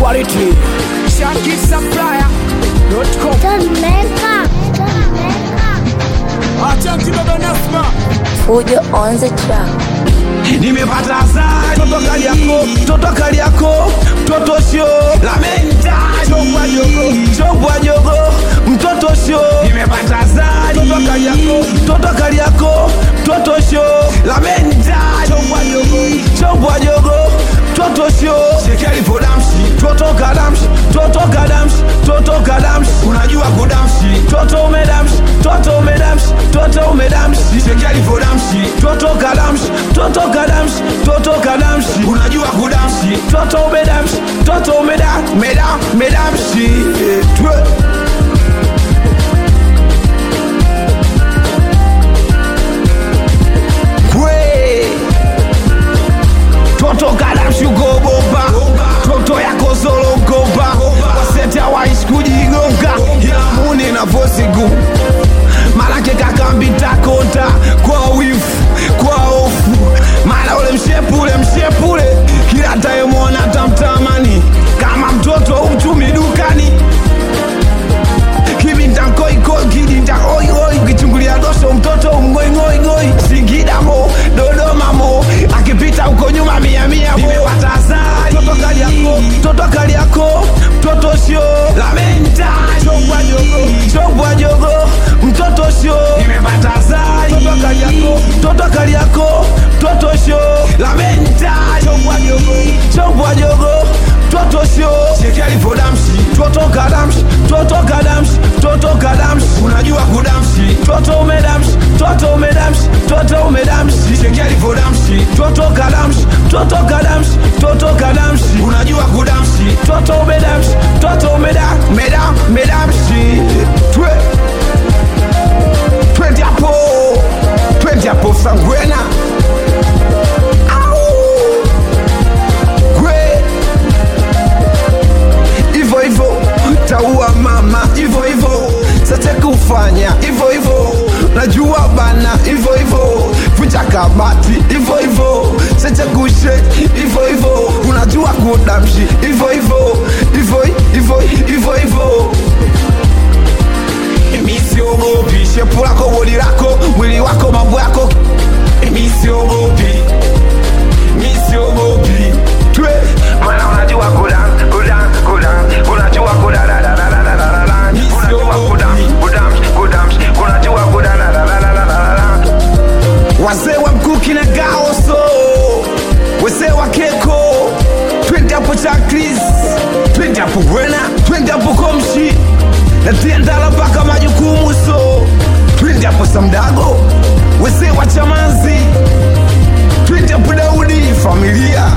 quality. Shanky Supplier.com. Jamaica. Acha kibaba Nasma. Fujo on the track. nimepata asali toto kali yako toto kali yako mtoto sio lamenta chobwa jogo chobwa jogo mtoto sio nimepata asali toto kali yako toto kali yako mtoto sio lamenta chobwa jogo chobwa jogo mtoto sio shekeli podamshi toto kadamshi toto kadamshi toto kadamshi unajua kudamshi toto umedamshi toto umedamshi toto umedamshi shekeli podamshi toto kadamshi toto kadamshi toto kadamshi unajua kudamshi toto umedamshi toto umeda meda medamshi Eh, twe kwe toto kadamshi ugoboba toto yako solo ugoba wasete hawaishi kujigonga ila muni na vosi gumu malake kakambitakonta kwa wifu kwa hofu mara ule mshepule mshepule kila tayemwona tamtamani kama mtoto umtumi dukani kibintankoikoi kidinta oioi ukichungulia dosho mtoto umgoingoingoi singidamo dodomamo akipita huko nyuma miamia nimepata asali toto kali yako toto kali yako mtoto sio lamenta chobwa jogo chobwa jogo mtoto sio nimepata asali toto kali yako toto kali yako mtoto sio lamenta chobwa jogo chobwa jogo toto sio shekeli podamshi toto kadamshi toto kadamshi toto kadamshi unajua kudamshi toto umedamshi toto umedamshi toto umedamshi shekeli podamshi toto kadamshi toto kadamshi toto kadamshi unajua kudamshi toto umedamshi toto umeda meda medamshi twe twende hapo twende hapo sangwena Au! Gwe hivyo hivyo taua mama hivyo hivyo sate kufanya hivyo hivyo najua bana hivyo hivyo vunja kabati hivyo hivyo sete kushe hivyo hivyo unajua kudamshi hivyo hivyo hivyo hivyo hivyo hivyo misiogopi shepu lako bodi lako mwili wako mambo yako misiogopi misiogopi twe mana unajua kudan kudan kudan unajua kudadadadadadadadada unajua kudam kudam kudam unajua kudadadadadadadada wazee wa mkuki na gaoso wazee wa keko twende hapo chakris twende hapo wena twende hapo komshi na tiendala mpaka majukumu so twende hapo samdago wazee wa chamazi twende hapo daudi familia